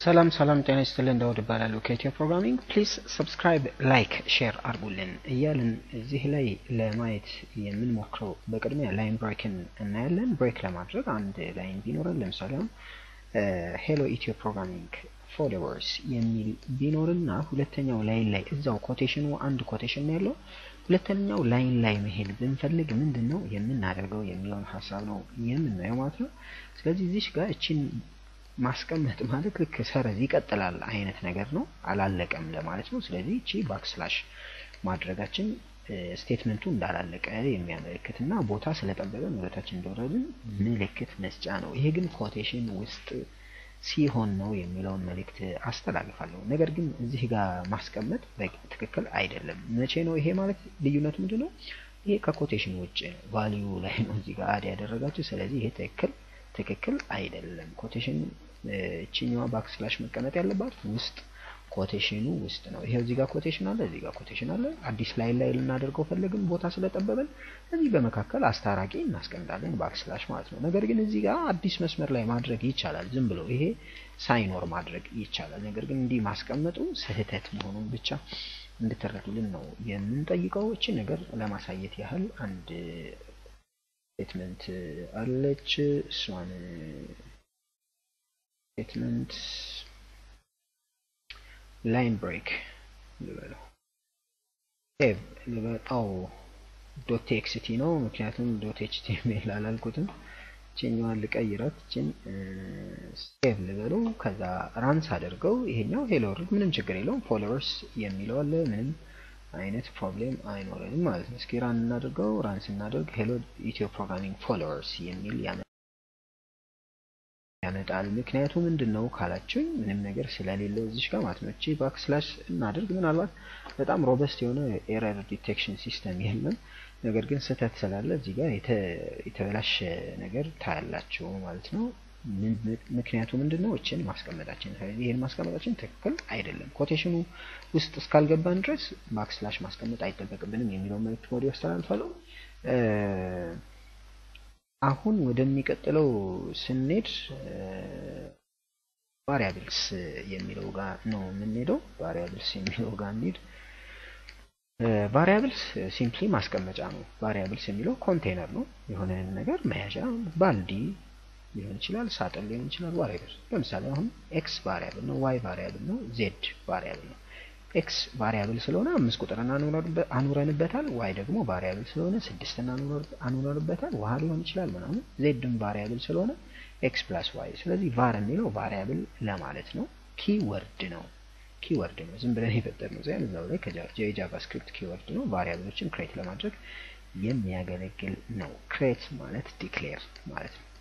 ሰላም ሰላም ጤና ይስጥልን ዳውድ እባላለሁ ከኢትዮ ፕሮግራሚንግ ፕሊዝ ሰብስክራይብ ላይክ ሼር አድርጉልን እያልን እዚህ ላይ ለማየት የምንሞክረው በቅድሚያ ላይን ብሬክን እናያለን ብሬክ ለማድረግ አንድ ላይን ቢኖረን ለምሳሌ አሁን ሄሎ ኢትዮ ፕሮግራሚንግ ፎሎወርስ የሚል ቢኖርና ሁለተኛው ላይን ላይ እዛው ኮቴሽኑ አንድ ኮቴሽን ነው ያለው ሁለተኛው ላይን ላይ መሄድ ብንፈልግ ምንድን ነው የምናደርገው የሚለውን ሀሳብ ነው የምናየው ማለት ነው ስለዚህ እዚሽ ጋር እችን ማስቀመጥ ማለት ልክ ሰረዝ ይቀጥላል አይነት ነገር ነው አላለቀም ለማለት ነው ስለዚህ እቺ ባክስላሽ ማድረጋችን ስቴትመንቱ እንዳላለቀ የሚያመለክት እና ቦታ ስለጠበቀን ወደታችን እንደወረድን ምልክት መስጫ ነው ይሄ ግን ኮቴሽን ውስጥ ሲሆን ነው የሚለውን መልእክት አስተላልፋለሁ ነገር ግን እዚህ ጋር ማስቀመጥ ትክክል አይደለም መቼ ነው ይሄ ማለት ልዩነቱ ምንድን ነው ይሄ ከኮቴሽን ውጭ ነው ቫሊዩ ላይ ነው እዚህ ጋር አድ ያደረጋችሁ ስለዚህ ይሄ ትክክል ትክክል አይደለም ኮቴሽን እችኛዋ ባክስላሽ መቀመጥ ያለባት ውስጥ ኮቴሽኑ ውስጥ ነው ይሄው እዚህ ጋር ኮቴሽን አለ እዚህ ጋር ኮቴሽን አለ አዲስ ላይን ላይ ልናደርገው ፈለግን ቦታ ስለጠበበን እዚህ በመካከል አስታራቂ እናስቀምጣለን ባክስላሽ ማለት ነው ነገር ግን እዚህ ጋር አዲስ መስመር ላይ ማድረግ ይቻላል ዝም ብሎ ይሄ ሳይኖር ማድረግ ይቻላል ነገር ግን እንዲህ ማስቀመጡ ስህተት መሆኑን ብቻ እንድትረዱልን ነው የምንጠይቀው እችን ነገር ለማሳየት ያህል አንድ ስቴትመንት አለች እሷን ስቴትመንት ላይን ብሬክ ልበለው ሴቭ ልበጣው ዶት ቴክስቲ ነው ምክንያቱም ዶት ኤችቲኤምኤል አላልኩትም ችኛዋን ልቀይራት ችን ሴቭ ልበለው ከዛ ራንስ አድርገው ይሄኛው ሄሎ ወርድ ምንም ችግር የለውም ፎሎወርስ የሚለው አለ ምንም አይነት ፕሮብሌም አይኖረንም ማለት ነው እስኪ ራን እናድርገው ራን ስናደርግ ሄሎ ኢትዮ ፕሮግራሚንግ ፎሎወርስ የሚል ያመጣል ምክንያቱ ምንድን ነው ካላችሁኝ ምንም ነገር ስለሌለው እዚሽ ጋር ማለት ነው እቺ ባክስላሽ እናድርግ ምናልባት በጣም ሮበስት የሆነ ኤረር ዲቴክሽን ሲስተም የለም ነገር ግን ስህተት ስላለ እዚህ ጋር የተበላሸ ነገር ታያላችሁ ማለት ነው ምክንያቱ ምንድን ነው እችን ማስቀመጣችን ስለዚህ ይህን ማስቀመጣችን ትክክል አይደለም ኮቴሽኑ ውስጥ እስካልገባን ድረስ ባክስላሽ ማስቀመጥ አይጠበቅብንም የሚለው መልክት ወዲህ ያስተላልፋለሁ አሁን ወደሚቀጥለው ስንሄድ ቫሪያብልስ የሚለው ጋር ነው የምንሄደው ቫሪያብልስ የሚለው ጋር እንሂድ ቫሪያብልስ ሲምፕሊ ማስቀመጫ ነው ቫሪያብልስ የሚለው ኮንቴነር ነው የሆነ ነገር መያዣ ባልዲ ሊሆን ይችላል ሳጥን ሊሆን ይችላል ዋሬቨር ለምሳሌ አሁን ኤክስ ቫሪያብል ነው ዋይ ቫሪያብል ነው ዜድ ቫሪያብል ነው ኤክስ ቫሪያብል ስለሆነ አምስት ቁጥርን አኑረንበታል ዋይ ደግሞ ቫሪያብል ስለሆነ ስድስትን አኑረንበታል ውሃ ሊሆን ይችላል ምናምን ዜድም ቫሪያብል ስለሆነ ኤክስ ፕላስ ዋይ ስለዚህ ቫር የሚለው ቫሪያብል ለማለት ነው ኪወርድ ነው ኪወርድ ነው ዝም ብለን የፈጠር ነው ዚያን እዛው ላይ የጃቫስክሪፕት ኪወርድ ነው ቫሪያብሎችን ክሬት ለማድረግ የሚያገለግል ነው ክሬት ማለት ዲክሌር ማለት ነው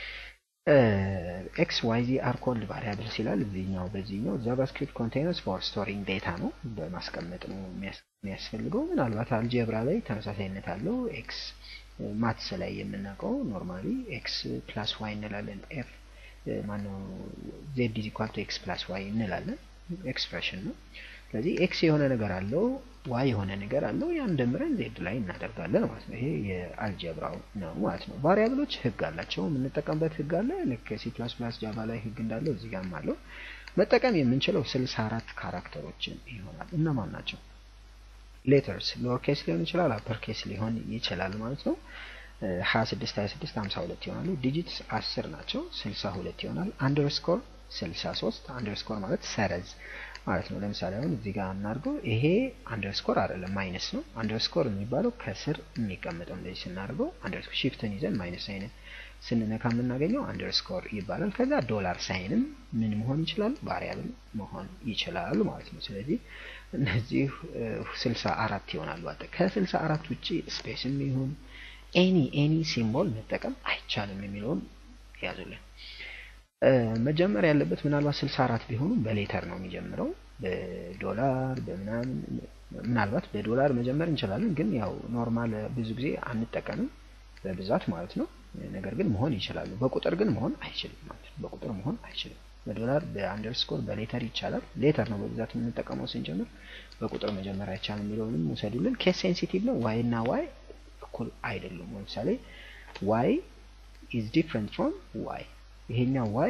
ኤክስ ዋይ ዚ አር ኮልድ ቫሪያብልስ ይላል እዚህኛው በዚህኛው ጃቫስክሪፕት ኮንቴነርስ ፎር ስቶሪንግ ዴታ ነው በማስቀመጥ ነው የሚያስፈልገው ምናልባት አልጀብራ ላይ ተመሳሳይነት አለው ኤክስ ማትስ ላይ የምናውቀው ኖርማሊ ኤክስ ፕላስ ዋይ እንላለን ኤፍ ማነው ዜድ ኢዝ ኢኳል ቱ ኤክስ ፕላስ ዋይ እንላለን ኤክስፕሬሽን ነው ስለዚህ ኤክስ የሆነ ነገር አለው ዋይ የሆነ ነገር አለው ያን ደምረን ዜድ ላይ እናደርጋለን ማለት ነው ይሄ የአልጀብራው ነው ማለት ነው ቫሪያብሎች ህግ አላቸው የምንጠቀምበት ህግ አለ ልክ ሲ ፕላስ ፕላስ ጃቫ ላይ ህግ እንዳለው እዚህ ጋርም አለው መጠቀም የምንችለው ስልሳ አራት ካራክተሮችን ይሆናል እነማን ናቸው ሌተርስ ሎወር ኬስ ሊሆን ይችላል አፐር ኬስ ሊሆን ይችላል ማለት ነው ሀያ ስድስት ሀያ ስድስት ሀምሳ ሁለት ይሆናሉ ዲጂትስ አስር ናቸው ስልሳ ሁለት ይሆናል አንደርስኮር ስልሳ ሶስት አንደርስኮር ማለት ሰረዝ ማለት ነው ለምሳሌ አሁን እዚህ ጋር እናድርገው ይሄ አንደርስኮር አይደለም ማይነስ ነው አንደርስኮር የሚባለው ከስር የሚቀመጠው እንደዚህ ስናደርገው አንደርስኮር ሺፍትን ይዘን ማይነስ አይነት ስንነካ የምናገኘው አንደርስኮር ይባላል ከዛ ዶላር ሳይንም ምን መሆን ይችላል ቫሪያብል መሆን ይችላል ማለት ነው ስለዚህ እነዚህ ስልሳ አራት ይሆናሉ አጠ ከስልሳ አራት ውጭ ስፔስም ይሁን ኤኒ ኤኒ ሲምቦል መጠቀም አይቻልም የሚለውን ያዙልን መጀመር ያለበት ምናልባት ስልሳ አራት ቢሆኑም በሌተር ነው የሚጀምረው በዶላር በምናምን ምናልባት በዶላር መጀመር እንችላለን ግን ያው ኖርማል ብዙ ጊዜ አንጠቀምም በብዛት ማለት ነው ነገር ግን መሆን ይችላሉ በቁጥር ግን መሆን አይችልም ማለት ነው በቁጥር መሆን አይችልም በዶላር በአንደርስኮር በሌተር ይቻላል ሌተር ነው በብዛት የምንጠቀመው ስንጀምር በቁጥር መጀመር አይቻልም የሚለውንም ውሰዱልን ኬስ ሴንሲቲቭ ነው ዋይ እና ዋይ እኩል አይደሉም ለምሳሌ ዋይ ኢዝ ዲፍረንት ፍሮም ዋይ ይሄኛው ዋይ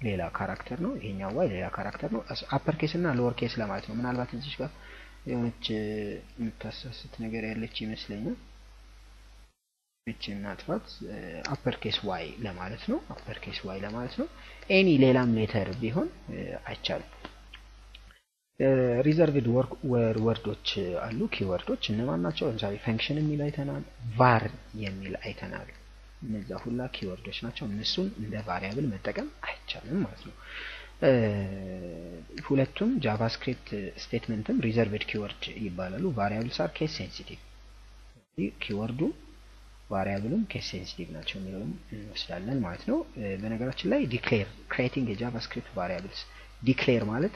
ሌላ ካራክተር ነው። ይሄኛው ዋይ ሌላ ካራክተር ነው። አፐር ኬስ እና ሎወር ኬስ ለማለት ነው። ምናልባት እዚህ ጋር የሆነች የምታሳስት ነገር ያለች ይመስለኛል። እቺ እናጥፋት። አፐር ኬስ ዋይ ለማለት ነው። አፐር ኬስ ዋይ ለማለት ነው። ኤኒ ሌላም ሌተር ቢሆን አይቻልም። ሪዘርቭድ ወርዶች አሉ፣ ኪወርዶች እነማን ናቸው? ለምሳሌ ፈንክሽን የሚል አይተናል፣ ቫር የሚል አይተናል። እነዛ ሁላ ኪወርዶች ናቸው። እነሱን እንደ ቫሪያብል መጠቀም አይቻልም ማለት ነው። ሁለቱም ጃቫስክሪፕት ስቴትመንትም ሪዘርቭድ ኪወርድ ይባላሉ። ቫሪያብልስ አር ኬስ ሴንሲቲቭ። ኪወርዱ ቫሪያብልም ኬስ ሴንሲቲቭ ናቸው የሚለውም እንወስዳለን ማለት ነው። በነገራችን ላይ ዲክሌር ክሬቲንግ የጃቫስክሪፕት ቫሪያብልስ ዲክሌር ማለት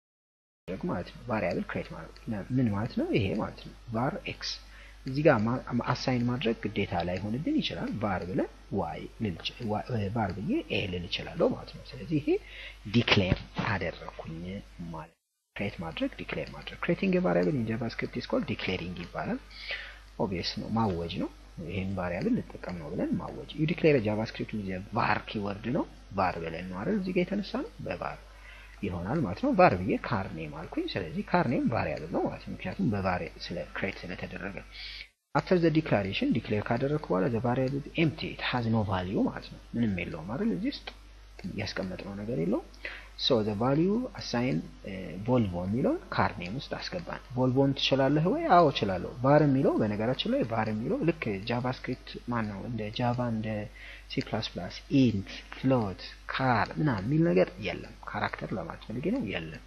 ማለት ነው። ቫሪያብል ክሬት ማለት ምን ማለት ነው? ይሄ ማለት ነው ቫር ኤክስ እዚህ ጋር አሳይን ማድረግ ግዴታ ላይሆንብን ይችላል። ቫር ብለን ዋይ ቫር ብዬ ኤ ልል እችላለሁ ማለት ነው። ስለዚህ ይሄ ዲክሌር አደረኩኝ ማለት ክሬት ማድረግ ዲክሌር ማድረግ ክሬቲንግ ቫሪያብል ኢን ጃቫስክሪፕት ኢዝ ኮልድ ዲክሌሪንግ ይባላል። ኦብቪየስ ነው ማወጅ ነው። ይሄን ቫሪያብል ልጠቀም ነው ብለን ማወጅ ዩ ዲክሌር ጃቫስክሪፕት ዊዝ ቫር ኪወርድ ነው። ቫር ብለን ነው አይደል እዚህ ጋር የተነሳ ነው በቫር ይሆናል ማለት ነው። ቫር ብዬ ካርኔም አልኩኝ። ስለዚህ ካርኔም ቫሪያብል ነው ማለት ነው፣ ምክንያቱም በቫሪ ስለ ክሬት ስለተደረገ። አፍተር ዘ ዲክላሬሽን ዲክሌር ካደረግኩ በኋላ ዘ ቫሪያብል ኤምቲ ኢት ሃዝ ኖ ቫልዩ ማለት ነው። ምንም የለውም አይደል እዚህ ውስጥ ያስቀመጥነው ነገር የለውም። ሶ ዘ ቫልዩ አሳይን ቮልቮ የሚለውን ካርኔም ውስጥ አስገባን። ቮልቮን ትችላለህ ወይ? አዎ እችላለሁ። ቫር የሚለው በነገራችን ላይ ቫር የሚለው ልክ ጃቫስክሪፕት ማን ነው እንደ ጃቫ እንደ ሲ ፕላስ ፕላስ ኢንት ፍሎት ካር ምናምን የሚል ነገር የለም። ካራክተር ለማለት ፈልጌ ነው የለም።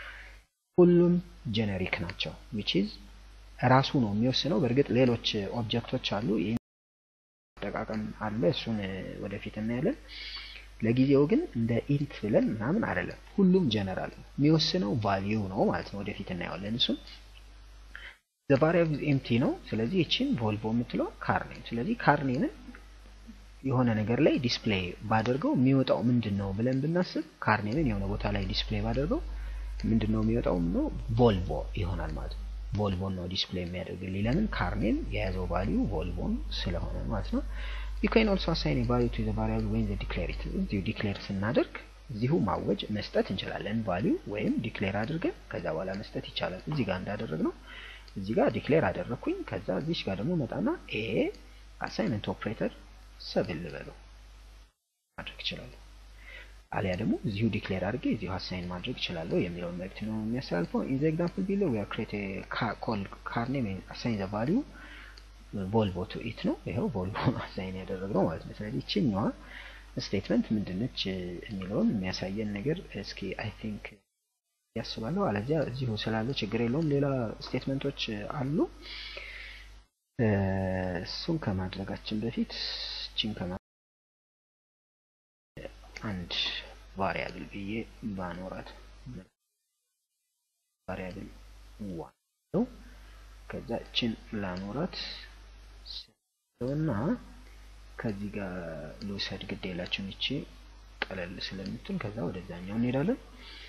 ሁሉም ጀነሪክ ናቸው። ዊች ኢዝ ራሱ ነው የሚወስነው። በእርግጥ ሌሎች ኦብጀክቶች አሉ፣ አጠቃቀም አለ። እሱን ወደፊት እናያለን። ለጊዜው ግን እንደ ኢንት ብለን ምናምን አይደለም። ሁሉም ጀነራል ነው። የሚወስነው ቫልዩ ነው ማለት ነው። ወደፊት እናየዋለን እሱን። ዘ ቫሪያብል ኤምቲ ነው። ስለዚህ ይችን ቮልቮ የምትለው ካርኔም። ስለዚህ ካርኔምን የሆነ ነገር ላይ ዲስፕሌይ ባደርገው የሚወጣው ምንድን ነው ብለን ብናስብ ካርኔምን የሆነ ቦታ ላይ ዲስፕሌይ ባደርገው ምንድን ነው የሚወጣው? ነው ቮልቮ ይሆናል ማለት ነው። ቮልቮን ነው ዲስፕሌይ የሚያደርግልኝ። ለምን ካርኔም የያዘው ቫልዩ ቮልቮን ስለሆነ ማለት ነው። you can also assign a value to the variable when they declare it እዚሁ ዲክሌር ስናደርግ እዚሁ ማወጅ መስጠት እንችላለን። ቫልዩ ወይም ዲክሌር አድርገን ከዛ በኋላ መስጠት ይቻላል። እዚህ ጋር እንዳደረግ ነው። እዚህ ጋር ዲክሌር አደረግኩኝ። ከዛ እዚች ጋር ደግሞ መጣና ኤ አሳይመንት ኦፕሬተር ሰብል ልበለው ማድረግ እችላለሁ። አሊያ ደግሞ እዚሁ ዲክሌር አድርጌ እዚሁ አሳይን ማድረግ እችላለሁ የሚለውን መልእክት ነው የሚያስተላልፈው። ኢን ዘ ኤግዛምፕል ቢሎ ዊ አር ክሬት ኮል ካርኔም አሳይን ዘ ቫልዩ ቮልቮ ቱ ኢት ነው። ይኸው ቮልቮ አሳይን ያደረግነው ማለት ነው። ስለዚህ ይችኛዋ ስቴትመንት ምንድነች የሚለውን የሚያሳየን ነገር እስኪ አይ ቲንክ ያስባለሁ። አለዚያ እዚሁ ስላለ ችግር የለውም። ሌላ ስቴትመንቶች አሉ። እሱን ከማድረጋችን በፊት ችን ከማ አንድ ቫሪያብል ብዬ ባኖራት ቫሪያብል ዋን ነው። ከዛ እችን ላኖራት እና ከዚህ ጋር ልውሰድ ግድ የላችሁም ይቺ ቀለል ስለምትል ከዛ ወደዛኛው እንሄዳለን።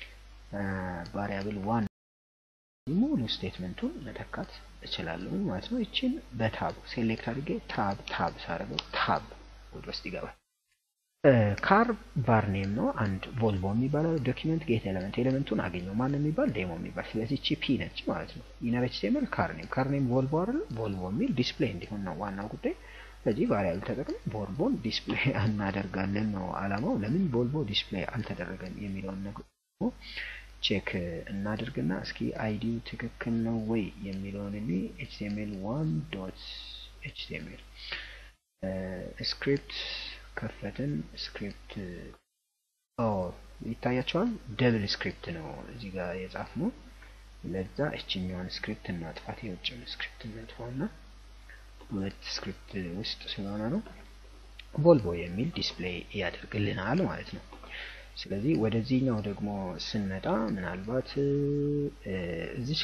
ቫሪያብል ዋን ሙሉ ስቴትመንቱን መተካት እችላለሁ ማለት ነው። ይችን በታብ ሴሌክት አድርጌ ታብ ታብ ሳደርገው ታብ ወደ ውስጥ ይገባል። ካር ቫር ኔም ነው። አንድ ቮልቮ የሚባለው ዶኪመንት ጌት ኤሌመንት ኤሌመንቱን አገኘው ማን የሚባል ዴሞ የሚባል ስለዚህ ቺ ፒ ነች ማለት ነው። ኢነር ኤችቲኤምኤል ካር ኔም ካር ኔም ቮልቮ አይደል ቮልቮ የሚል ዲስፕሌይ እንዲሆን ነው ዋናው ጉዳይ። ስለዚህ ቫሪያብል ተጠቅመን ቮልቮን ዲስፕሌይ እናደርጋለን ነው አላማው። ለምን ቮልቮ ዲስፕሌይ አልተደረገም የሚለውን ነገር ቼክ እናድርግና እስኪ አይዲው ትክክል ነው ወይ የሚለውን እኔ ኤችቲኤምኤል ዋን ዶት ኤችቲኤምኤል ስክሪፕት ከፈትን ስክሪፕት ይታያቸዋል። ደብል ስክሪፕት ነው እዚህ ጋር የጻፍነው። ለዛ እችኛዋን ስክሪፕት እናጥፋት፣ የውጭውን ስክሪፕት እናጥፋውና ሁለት ስክሪፕት ውስጥ ስለሆነ ነው ቮልቮ የሚል ዲስፕሌይ ያደርግልናል ማለት ነው። ስለዚህ ወደዚህኛው ደግሞ ስንመጣ ምናልባት እዚህ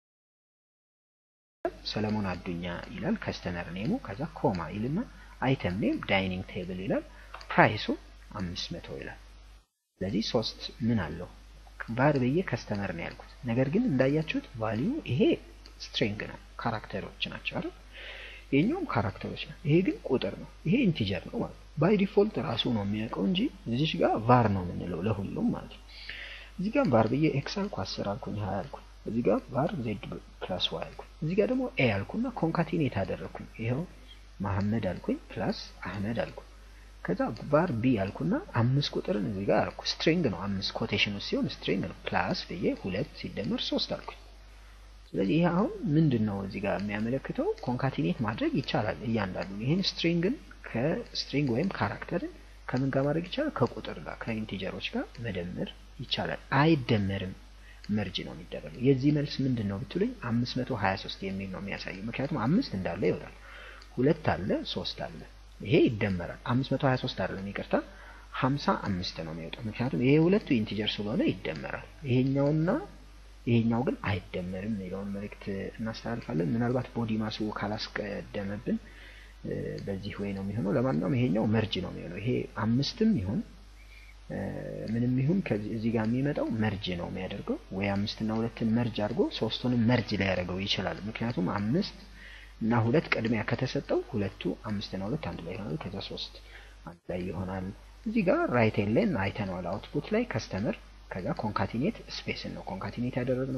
ሰለሞን አዱኛ ይላል ከስተመር ኔሙ፣ ከዛ ኮማ ይልና አይተም ኔም ዳይኒንግ ቴብል ይላል። ፕራይሱ አምስት መቶ ይላል። ስለዚህ ሶስት ምን አለው ቫር ብዬ ከስተመር ነው ያልኩት። ነገር ግን እንዳያችሁት ቫሊዩ ይሄ ስትሪንግ ነው፣ ካራክተሮች ናቸው አይደል? ይሄኛውም ካራክተሮች ነው። ይሄ ግን ቁጥር ነው። ይሄ ኢንቲጀር ነው ማለት ነው። ባይ ዲፎልት ራሱ ነው የሚያውቀው እንጂ እዚች ጋር ቫር ነው የምንለው ለሁሉም ማለት ነው። እዚህ ጋር ቫር ብዬ ኤክስ አልኩ፣ አስር አልኩኝ፣ ሀያ አልኩኝ። እዚህ ጋር ቫር ዜድ ፕላስ ዋይ አልኩኝ። እዚህ ጋር ደግሞ ኤ አልኩና ኮንካቲኔት አደረግኩኝ። ይኸው መሐመድ አልኩኝ ፕላስ አህመድ አልኩኝ። ከዛ ቫር ቢ አልኩና አምስት ቁጥርን እዚህ ጋር አልኩ። ስትሪንግ ነው አምስት ኮቴሽን ውስጥ ሲሆን ስትሪንግ ነው። ፕላስ ብዬ ሁለት ሲደመር ሶስት አልኩኝ። ስለዚህ ይሄ አሁን ምንድን ነው እዚህ ጋር የሚያመለክተው ኮንካቲኔት ማድረግ ይቻላል። እያንዳንዱ ይህን ስትሪንግን ከስትሪንግ ወይም ካራክተርን ከምን ጋር ማድረግ ይቻላል? ከቁጥር ጋር ከኢንቲጀሮች ጋር መደመር ይቻላል። አይደመርም፣ መርጅ ነው የሚደረገው። የዚህ መልስ ምንድን ነው ብትሉኝ 523 የሚል ነው የሚያሳየው። ምክንያቱም አምስት እንዳለ ይወጣል፣ ሁለት አለ፣ ሶስት አለ። ይሄ ይደመራል። 523 አይደለም ይቅርታ፣ 55 ነው የሚወጣው። ምክንያቱም ይሄ ሁለቱ ኢንቲጀር ስለሆነ ይደመራል። ይሄኛውና ይሄኛው ግን አይደመርም የሚለውን መልእክት እናስተላልፋለን። ምናልባት ቦዲ ማሱ ካላስቀደመብን በዚህ ወይ ነው የሚሆነው። ለማንኛውም ይሄኛው መርጅ ነው የሚሆነው። ይሄ አምስትም ይሁን ምንም ይሁን ከዚህ ጋር የሚመጣው መርጅ ነው የሚያደርገው። ወይ አምስትና ሁለትን መርጅ አድርጎ ሶስቱንም መርጅ ላይ ያደርገው ይችላል። ምክንያቱም አምስት እና ሁለት ቅድሚያ ከተሰጠው ሁለቱ አምስትና ሁለት አንድ ላይ ይሆናል። ከዛ ሶስት አንድ ላይ ይሆናል። እዚህ ጋር ራይት ኤሌን አይተነዋል። አውትፑት ላይ ከስተመር ከዛ ኮንካቲኔት ስፔስን ነው ኮንካቲኔት ያደረግነው።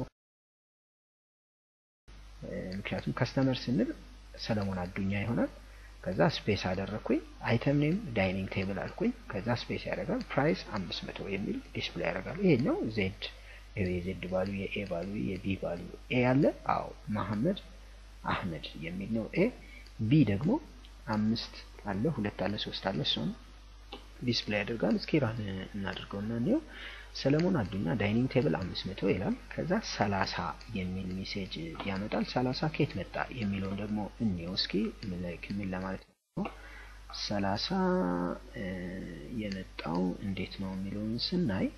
ምክንያቱም ከስተመር ስንል ሰለሞን አዱኛ ይሆናል። ከዛ ስፔስ አደረግኩኝ። አይተም ኔም ዳይኒንግ ቴብል አልኩኝ። ከዛ ስፔስ ያደርጋል። ፕራይስ አምስት መቶ የሚል ዲስፕሌይ ያደርጋል። ይሄኛው ዜድ የዜድ ባሉ የኤ ባሉ የቢ ባሉ ኤ አለ። አዎ መሐመድ አህመድ የሚል ነው ኤ። ቢ ደግሞ አምስት አለ፣ ሁለት አለ፣ ሶስት አለ። እሱን ዲስፕሌይ ያደርጋል። እስኪ ራን እናድርገው እና እንየው። ሰለሞን አዱኛ ዳይኒንግ ቴብል አምስት መቶ ይላል። ከዛ ሰላሳ የሚል ሜሴጅ ያመጣል። ሰላሳ ከየት መጣ የሚለውን ደግሞ እንየው እስኪ ምን ለማለት ነው። ሰላሳ የመጣው እንዴት ነው የሚለውን ስናይ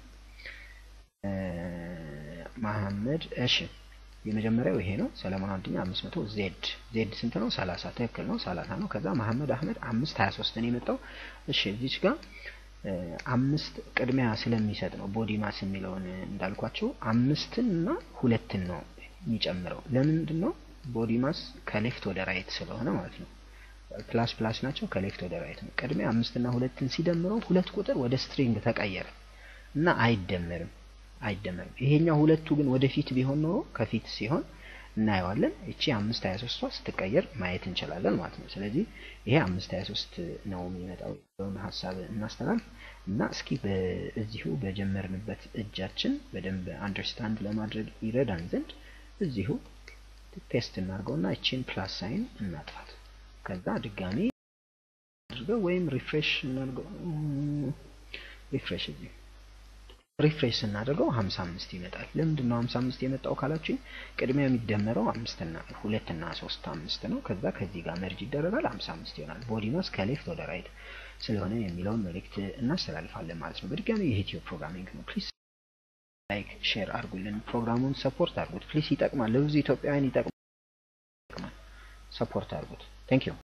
መሐመድ እሺ የመጀመሪያው ይሄ ነው። ሰለሞን አዱኛ አምስት መቶ ዜድ ዜድ ስንት ነው? ሰላሳ ትክክል ነው፣ ሰላሳ ነው። ከዛ መሐመድ አህመድ አምስት ሀያ ሶስት ነው የመጣው። እሺ እዚች ጋር አምስት ቅድሚያ ስለሚሰጥ ነው ቦዲ ማስ የሚለውን እንዳልኳቸው አምስትን እና ሁለትን ነው የሚጨምረው። ለምንድን ነው ቦዲ ማስ ከሌፍት ወደ ራይት ስለሆነ ማለት ነው። ፕላስ ፕላስ ናቸው ከሌፍት ወደ ራይት ነው። ቅድሚያ አምስትና ሁለትን ሲደምረው ሁለት ቁጥር ወደ ስትሪንግ ተቀየረ እና አይደመርም አይደመርም። ይሄኛው ሁለቱ ግን ወደፊት ቢሆን ኖሮ ከፊት ሲሆን እናየዋለን። እቺ አምስት ሀያ ሶስቷ ስትቀየር ማየት እንችላለን ማለት ነው። ስለዚህ ይሄ አምስት ሀያ ሶስት ነው የሚመጣው የሆነ ሀሳብ እናስተላልፍ እና እስኪ በዚሁ በጀመርንበት እጃችን በደንብ አንደርስታንድ ለማድረግ ይረዳን ዘንድ እዚሁ ፔስት እናድርገውና እቺን ፕላስ ሳይን እናጥፋት። ከዛ ድጋሚ አድርገው ወይም ሪፍሬሽ እናድርገው። ሪፍሬሽ እዚህ ሪፍሬሽ ስናደርገው 55 ይመጣል። ለምንድን ነው 55 የመጣው ካላችሁኝ ቅድሚያ የሚደመረው አምስትና ሁለትና ሶስት አምስት ነው። ከዛ ከዚህ ጋር መርጅ ይደረጋል 55 ይሆናል። ቦዲ ማስ ከሌፍት ወደ ራይት ስለሆነ የሚለውን መልእክት እናስተላልፋለን ማለት ነው። በድጋሚ የኢትዮ ፕሮግራሚንግ ነው። ፕሊዝ ላይክ ሼር አድርጉልን። ፕሮግራሙን ሰፖርት አድርጉት ፕሊዝ። ይጠቅማል፣ ለብዙ ኢትዮጵያውያን ይጠቅማል። ሰፖርት አድርጉት። ቴንክ ዩ